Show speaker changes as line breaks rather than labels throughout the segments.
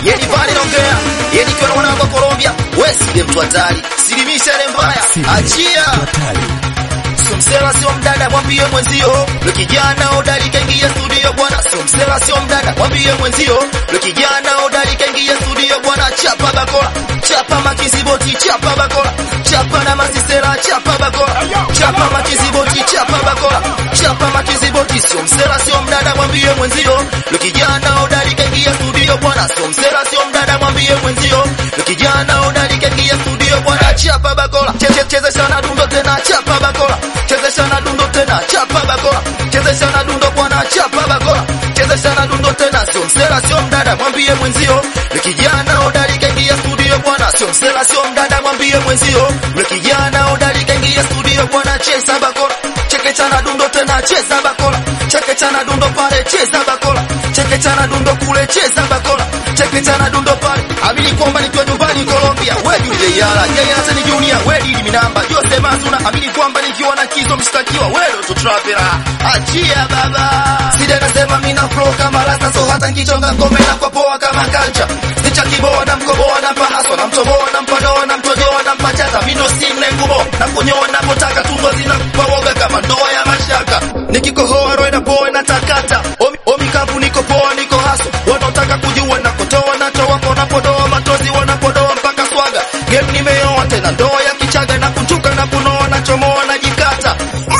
Yeni pale naongea. Yeni kwa mwanangu wa Colombia. Wewe si mtu hatari. Silimisha ile mbaya. Achia. Sio msela sio mdada mwambie mwenzio. Yule kijana hodari kaingia studio bwana. Sio msela sio mdada mwambie mwenzio. Yule kijana hodari kaingia studio bwana. Chapa bakola. Chapa makiziboti chapa bakola. Chapa na masisera chapa bakola. Chapa makiziboti chapa bakola. Chapa makiziboti sio msela sio mdada mwambie mwenzio. Yule kijana hodari kaingia studio bwana. Sio msela sio mdada mwambie mwenzio. Yule kijana hodari kaingia studio bwana. Chapa bakola. Cheze cheze sana dundo tena chapa bakola. Chezesha na dundo tena chapa bakola. Chezesha na dundo bwana chapa bakola. Chezesha na dundo tena sio msela sio mdada mwambie mwenzio. Yule kijana hodari kaingia studio bwana. Sio msela sio mdada mwambie mwenzio. Yule kijana hodari kaingia studio bwana cheza bakola. Chekecha na dundo tena cheza bakola. Chekecha na dundo pale cheza bakola. Chekecha na dundo kule cheza bakola. Chekecha na dundo pale. Amini kwamba nikiwa nyumbani Colombia. Wewe yule yala. Yeye hata ni junior. Wewe dili minamba. Jose Mazuna. Amini kwamba nikiwa na kizo mshtakiwa. Wewe ndo trapera. Achia baba. Sija nasema mimi na flow kama rasta so hata nkichonga ngome na kwa poa kama kancha. Sicha kiboa na mkoboa na mpahaso na mtoboa na mpadoa na mtojoa na mpachata. Mimi ndo simle ngubo na kunyoa na potaka tumbo zinakupa woga kama ndoa ya mashaka. Nikikohoa roho inapoa na takata. Omi, omi kapu niko poa niko haso. Wanaotaka kujua na kutoa na toa wanapodoa matozi wanapodoa mpaka swaga. Game nimeoa tena ndoa ya kichaga na kuchuka na kunoa na chomoa na jikata.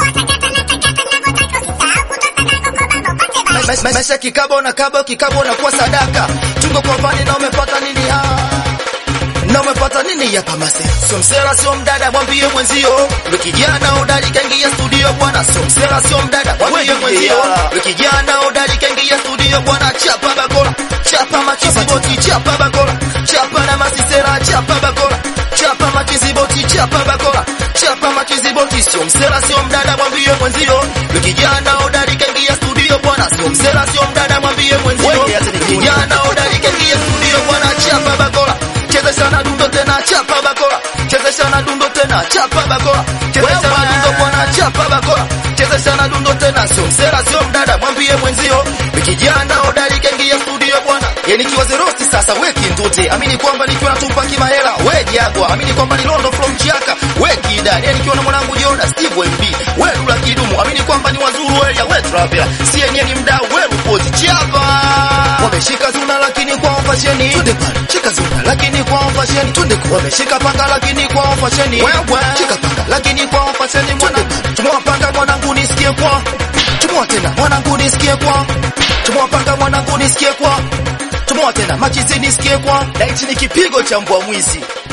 Ma- ma- Maisha kikabo na kabo kikabo na kuwa sadaka. Tungo kwa fani na umepata nini ah? Na umepata nini hapa masera? Sio msela sio mdada mwambie mwenzio. Yule kijana hodari kaingia studio bwana. Sio msela sio mdada mwambie mwenzio. Yule kijana hodari kaingia studio bwana. Chapa bakola. Chapa makiziboti chapa bakola. Chapa na masisera chapa bakola. Chapa makiziboti chapa bakola. Chapa makiziboti sio msela sio mdada mwambie mwenzio. Yule kijana hodari kaingia studio bwana. Sio msela sio mdada mwambie mwenzio. Yule kijana hodari kaingia studio bwana. Chapa bakola. Chezesha na dundo tena chapa bakola. Chezesha na dundo tena chapa bakola. Chezesha na dundo bwana chapa bakola. Chezesha na dundo tena sio msela sio mdada mwambie mwenzio. Ni kijana hodari kaingia studio bwana. Yeye nikiwa zerosti sasa weki ndute. Amini kwamba nikiwa natupa kimahela we Jagwa. Amini kwamba ni Londo from Chiaka we Kida. Yeye nikiwa na mwanangu Joda Steve MB. We Lula Kidumu. Amini kwamba ni wazuru area we Traveler. Si yenyewe ni mdau we Rupozi Chapa. Wameshika zuna lakini kwa fasheni. Twende pale. Shika zuna lakini kwa fasheni. Twende kwa. Wameshika panga lakini kwa fasheni. Wewe. Shika panga lakini kwa fasheni mwana. Tumewapanga mwanangu nisikie kwa. Tumewa tena mwanangu nisikie kwa. Tumewapanga mwanangu nisikie kwa. Tumewa tena machizi nisikie kwa. Na hichi ni kipigo cha mbwa mwizi.